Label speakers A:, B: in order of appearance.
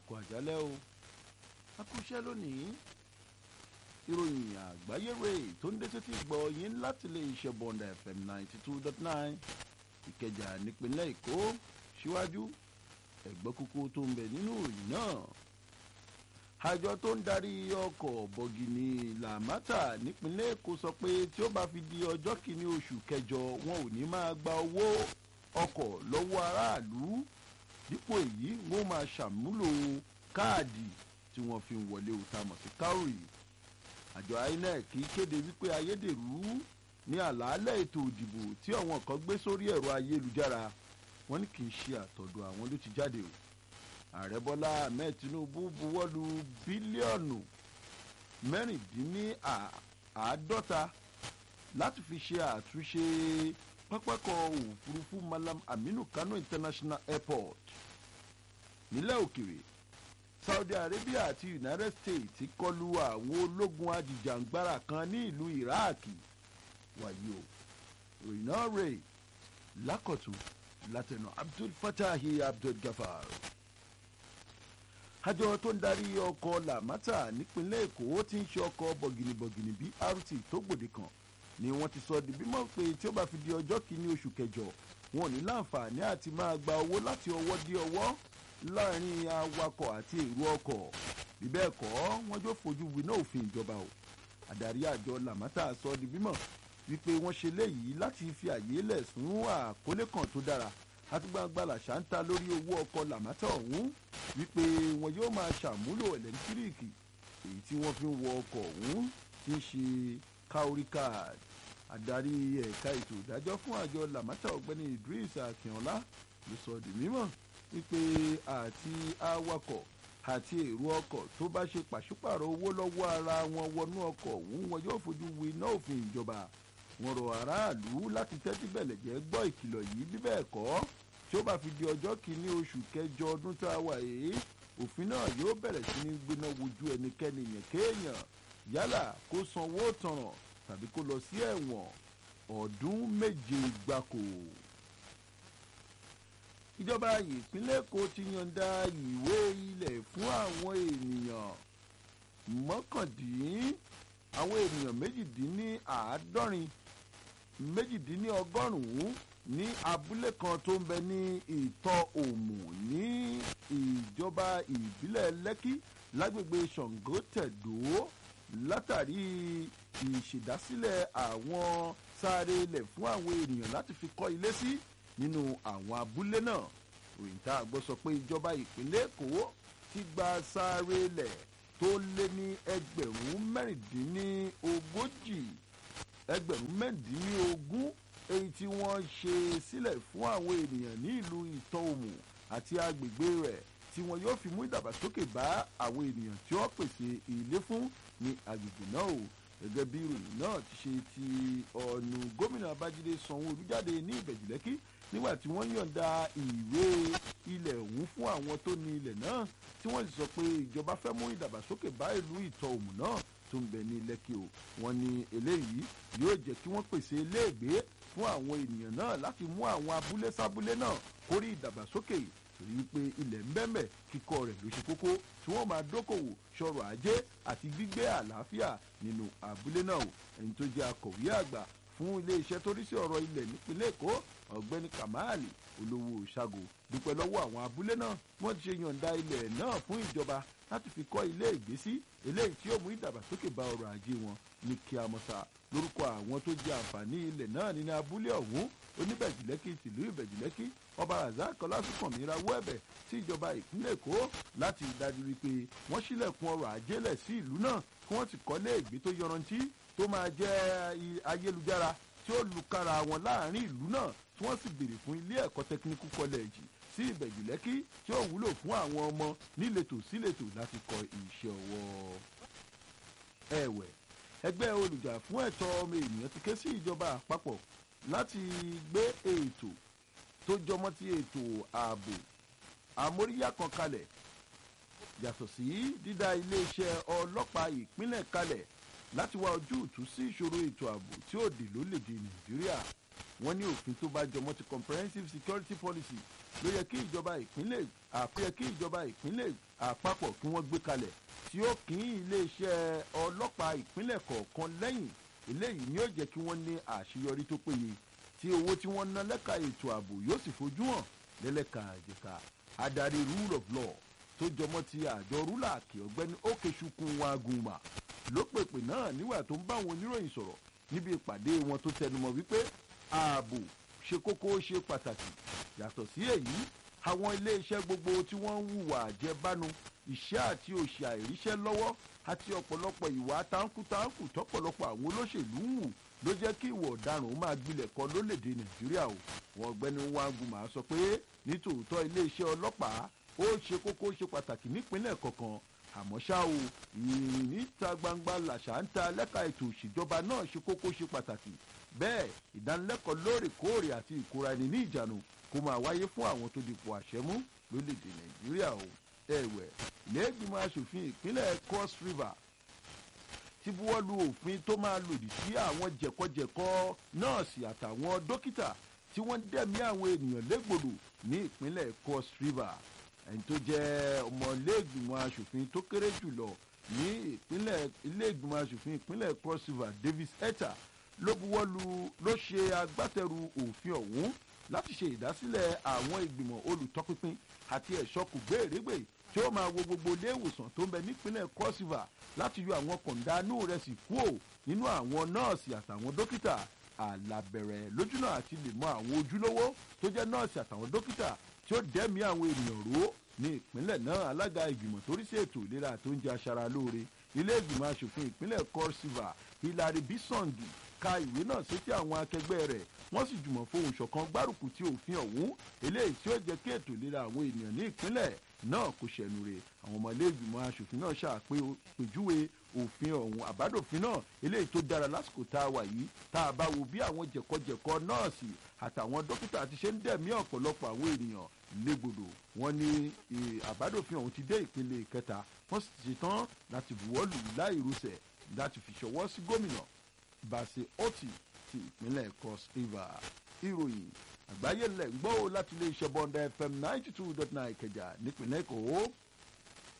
A: kú àjálẹ́ o a kú iṣẹ́ lónìí ìròyìn àgbáyé rèé tó ń dé sétí gbọ́ yín láti lè ṣe bọ̀ǹdà fm ninety two dot nine ìkẹjà nípínlẹ̀ èkó síwájú ẹ̀gbọ́n kúkú tó ń bẹ nínú ìròyìn náà àjọ tó ń darí ọkọ̀ bọ̀gìnì làmátà nípínlẹ̀ èkó sọ pé tí ó bá fi di ọjọ́ kìíní oṣù kẹjọ wọn ò ní máa gba owó ọkọ̀ lọ́wọ́ aráàlú dípò èyí wọn máa ṣàmúlò káàdì tí wọ́n fi ń wọlé òta mọ̀ sí káórì àjọ inec kéde wípé ayédèrú ní àlàálẹ̀ ètò ìdìbò tí àwọn kan gbé sórí ẹ̀rọ ayélujára wọ́n ní kì í ṣe àtọ̀dọ̀ àwọn ló ti jáde o ààrẹ bọ́lá ahmed tinubu buwọ́lu bílíọ̀nù mẹ́rìndínláàádọ́ta láti fi ṣe àtúnṣe pápákọ̀ òfurufú malam aminu kano international airport nílẹ̀ òkèrè saudi arabia àti united states ti kọlu àwọn ológun ajìjàǹgbara kan ní ìlú iraq wàyí o ròyìn náà rè lákọ̀tún látẹnu abdul fatahi abdul gafar àjọ tó ń darí ọkọ̀ làmátà nípínlẹ̀ èkó ti ń ṣe ọkọ̀ bọ̀gìnìbọ̀gìnì brt tó gbòde kan ni wọ́n ti sọ di bímọ pé tí ó bá fi di ọjọ́ kìíní oṣù kẹjọ wọn ò ní láǹfààní àti máa gba owó láti ọwọ́ dé ọwọ́ láàrin awakọ̀ àti èrò ọkọ̀ bí bẹ́ẹ̀ kọ́ wọ́n jó fojú winá òfin ìjọba o àdarí àjọ làmátà sọ di bímọ wípé wọ́n ṣe léyìí láti fi àyè lẹ̀ fún àkólé kan tó dára àti gbangba làṣà ń ta lórí owó ọkọ̀ làmátà ọ̀hún wípé wọn yóò máa ṣàmúlò ẹ̀lẹ́ńtíríìkì èyí tí wọ́n fi ń wọ ọkọ̀ ọ̀hún tí ń ṣe cowry card adarí ẹ̀ka ètò ìdájọ́ fún àjọ làmátà ọ̀gbẹ́ni idris akínọlá ló sọ di mímọ̀ wípé àti awakọ̀ àti èrò ọkọ̀ tó bá ṣe pàṣípàrọ̀ owó lọ́wọ́ ara wọn wọnú ọkọ̀ ọ̀hún wọn yóò fojú wi iná òfin ìjọba wọn rọ aráàlú láti tẹ́tí bẹ̀lẹ̀ jẹ́ gbọ́ ìkìlọ̀ yìí bí bẹ́ẹ̀ kọ́ tí ó bá fi di ọjọ́ kìíní oṣù kẹjọ ọdún tá a wà yìí òfin náà yóò bẹ̀rẹ̀ sí ní gbéná wojú ẹnikẹ́ni yẹn kéèyàn yálà kó sanwó tọ̀ràn tàbí kó lọ sí ẹ̀wọ̀n ọdún méje gbáko. ìjọba ìpínlẹ̀ èkó ti yọ̀ǹda ìwé ilẹ̀ fún àwọn ènìyàn mọ́kàndín àwọn ènìyàn méjìdínláàádọ́rin méjìdínlọ́gọ́rùn-ún ní abúlé kan tó ń bẹ ní ìtọ́ òmù ní ìjọba ìbílẹ̀ lẹ́kí lágbègbè ṣàngótẹ̀dó látàrí ìṣèdásílẹ̀ àwọn sáré ilẹ̀ fún àwọn ènìyàn láti fi kọ́ ilé sí nínú àwọn abúlé náà òyìn tá a gbọ́ sọ pé ìjọba ìpínlẹ̀ èkó ti gba sáré ilẹ̀ tó lé ní ẹgbẹ̀rún mẹ́rìndínlógójì ẹgbẹ̀rún mẹ́rìndínlógún èyí tí wọ́n ṣe sílẹ̀ fún àwọn ènìyàn ní ìlú ìtọ́ òmù àti agbègbè rẹ̀ tí wọn yóò fi mú ìdàgbàsókè bá àwọn ènìyàn tí wọ́n pèsè ilé fún ní agbègbè náà o gẹ́gẹ́ bí ìròyìn náà ti ṣe ti ọ̀nù gómìnà babájídé sanwó-olu jáde ní ìbẹ̀jìlẹ́kí nígbà tí wọ́n yọ̀ǹda ìwé ilẹ̀ ọ̀hún fún àwọn tó ní ilẹ̀ náà tí wọ́n sì sọ pé ìjọba fẹ́ mú ìdàgbàsókè bá ìlú ìtọ́ òmù náà tó ń bẹ ní lẹ́kì o wọ́n ní eléyìí yóò jẹ́ kí wọ́n pèsè iléègbé fún àwọn ènìyàn náà láti mú àwọn abúlé sábúlé náà kórí ìdàgbàsókè torí wípé ilẹ̀ ń bẹ́mẹ̀ kíkọ́ rẹ̀ ló ṣe kókó tí wọ́n máa dókòwò sọ̀rọ̀ ajé àti gbígbé àlàáfíà nínú abúlé náà o ẹni tó jẹ́ akọ̀wé àgbà fún iléeṣẹ́ tó rí sí ọ̀rọ̀ ilẹ̀ nípínlẹ̀ èkó ọ̀gbẹ́ni kamali olówó ṣàgò dúpẹ́ lọ́wọ́ àwọn abúlé náà wọ́n ti ṣe yọ̀ǹda ilẹ̀ náà fún ìjọba láti fi kọ́ ilé ìgbésí eléyìí tí yóò mú ìdàgbàsókè bá ọrọ̀ ajé wọn ní kíámọ́sá lórúkọ àwọn tó jẹ àǹfààní ilẹ̀ náà nínú abúlé ọ̀hún oníbẹ̀jìlẹ́kì tìlú ìbẹ̀jìlẹ́kì ọba razak ọlásùnkànmí rawọ́ ẹ̀bẹ̀ sí ìjọba ìpínlẹ̀ èkó láti dájú wípé wọ́n sílẹ̀kùn ọrọ̀ ajé lẹ̀ sí ìlú náà kí wọ́n sì kọ́lé ìgbé tó yọrantí tó máa jẹ́ ayélujára tí ó lukára wọn láàrin ìlú náà tí wọ́n sì béèrè fún ilé ẹ̀kọ́ tẹkiníkù kọ́lẹ́ẹ̀jì sí ìbẹ̀jìlẹ́kì tí ó wúlò fún àwọn ọmọ níletò síletò láti kọ iṣẹ́ ọwọ́ ẹ̀wẹ̀ ẹgbẹ́ olùjà fún ẹ̀tọ́ ọmọ ènìyàn ti ké sí ìjọba àpapọ̀ láti gbé ètò tó jọmọ́ ti ètò ààbò àmóríyá kan kalẹ̀ yàtọ̀ sí dídá iléeṣẹ́ ọlọ́pàá ìpínlẹ̀ kalẹ̀ láti wá ojútùú sí ìṣòro ètò ààbò tí ó dé lórílẹ̀‐èdè nàìjíríà wọ́n ní òfin tó bá jọmọ́ ti comprehensive security policy ló yẹ kí ìjọba ìpínlẹ̀ àpò yẹ kí ìjọba ìpínlẹ̀ àpapọ̀ kí wọ́n gbé kalẹ̀ tí ó kín iléeṣẹ́ ọlọ́pàá ìpínlẹ̀ kọ̀ọ̀kan lẹ́yìn eléyìí ni ó jẹ́ kí wọ́n ní àṣeyọrí tó péye tí owó tí wọ́n ná lẹ́ka ètò ààbò yóò sì fojú hàn lẹ́lẹ́ka àjẹká adarí rule of law tó jọmọ́ ti àjọ rúlàkì ọ̀gbẹ́ni ókèṣukun waguma ló pèpè náà nígbà tó ń bá àwọn oníròyìn sọ̀rọ̀ níbi ìpàdé wọn tó tẹnumọ́ wípé ààbò ṣe kókó ṣe pàtàkì yàtọ̀ sí èyí àwọn iléeṣẹ́ gbogbo tí wọ́n ń hùwà àjẹbánu ìṣẹ́ àti òṣì àìríṣẹ́ lọ́wọ́ àti ọ̀pọ̀lọpọ̀ ìwà táǹkùtáǹkù tọ́pọ̀lọpọ̀ àwọn olóṣèlú ń wù ló jẹ́ kí ìwọ̀ ọ̀daràn ó máa gbilẹ̀ kọ lólèdè nàìjíríà o wọn ọ̀gbẹ́ni wanguma sọ pé nítòótọ́ iléeṣẹ́ ọlọ́pàá ó ṣe kókó ṣe pàtàkì nípínlẹ̀ kọ̀ọ̀kan àmọ́ ṣá o ìrìn níta gbangba làṣà ń ta lẹ́ka ètò òṣèjọba náà ṣe kókó ṣe pàtàkì bẹ́ẹ̀ ìdánilẹ́kọ̀ọ́ lóòrèkóòrè àti ìkóra ẹni ní ìjánu kó máa wáyé fún àwọn tó dipò àṣẹmú lólèdè nàìjíríà o ẹ̀wẹ̀ lẹ́gbìmọ̀ asòfin ìpínlẹ̀ cross river ti buwọ́lu òfin tó máa lòdì sí àwọn jẹ̀kọ́jẹ̀kọ́ nọ́ọ̀sì àtàwọn dókítà tí wọ́n dẹ̀mí àwọn ènìyàn légbodò ní ìpínlẹ̀ cross river ẹni tó jẹ́ ọmọlẹ́gbìmọ̀ asòfin tó kéré jùlọ ní ìpínlẹ̀ ilé-ìgbìmọ̀ asòfin ìpínlẹ̀ cross river davis etta ló buwọ́lu ló ṣe agbátẹrù òfin ọ̀hún láti ṣe ìdásílẹ̀ àwọn ìgbìmọ̀ olùtọ́pinpin àti ẹ̀ṣọ́ kùgbéèrègbè tí ó máa wo gbogbo ilé ìwòsàn tó ń bẹ nípínlẹ̀ cross river láti yọ àwọn kọ̀ǹdánù rẹ̀ sì kúò nínú àwọn nọ́ọ̀sì àtàwọn dókítà àlàbẹ̀rẹ̀ lójúnà àti lè mọ àwọn ojúlówó tó jẹ́ nọ́ọ̀sì àtàwọn dókítà tí ó dẹ́mi àwọn ènìyàn ró ní ìpínlẹ̀ náà alága ìgbìmọ̀ tó rí sí ètò ìlera tó ń jẹ aṣara lóore ilé ìgbìmọ̀ asòfin ìpínlẹ̀ cross river hilary bisongi ka ìwé náà sétí àwọn akẹgbẹ́ rẹ̀ wọ́n sì jùmọ̀ fohùn ṣọ̀kan gbárùkù tí òfin ọ̀hún eléyìí tí ó jẹ́ kí ètò ìlera àwọn ènìyàn ní ìpínlẹ̀ náà kò ṣẹ̀nu rè àwọn ọmọ ilé ìgbìmọ̀ asòfin náà ṣàpèjúwe òfin ọ̀hún àbádòfin náà eléyìí tó dára lásìkò tá a wà yìí tá a bá wo bí àwọn jẹ̀kọ́jẹ̀kọ́ nọ́ọ̀sì àtàwọn dókítà ti ṣe ń dẹ̀mí ọ̀pọ̀lọpọ̀ àwọn ènìyàn légbodò wọn ní àbádòfin ọ̀hún ti dé ìpele kẹta wọ́n sì ti ṣetán láti buwọ́lù láìrúsẹ̀ láti fi ṣọwọ́ sí gómìnà bàṣẹ ọtí ti ìpínlẹ̀ cross river ìròyìn àgbáyé lẹ̀ ń gbọ́ láti ilé iṣẹ́ bọ́ndà fm ninety two dot nine kẹjà nípìnlẹ̀ èkó.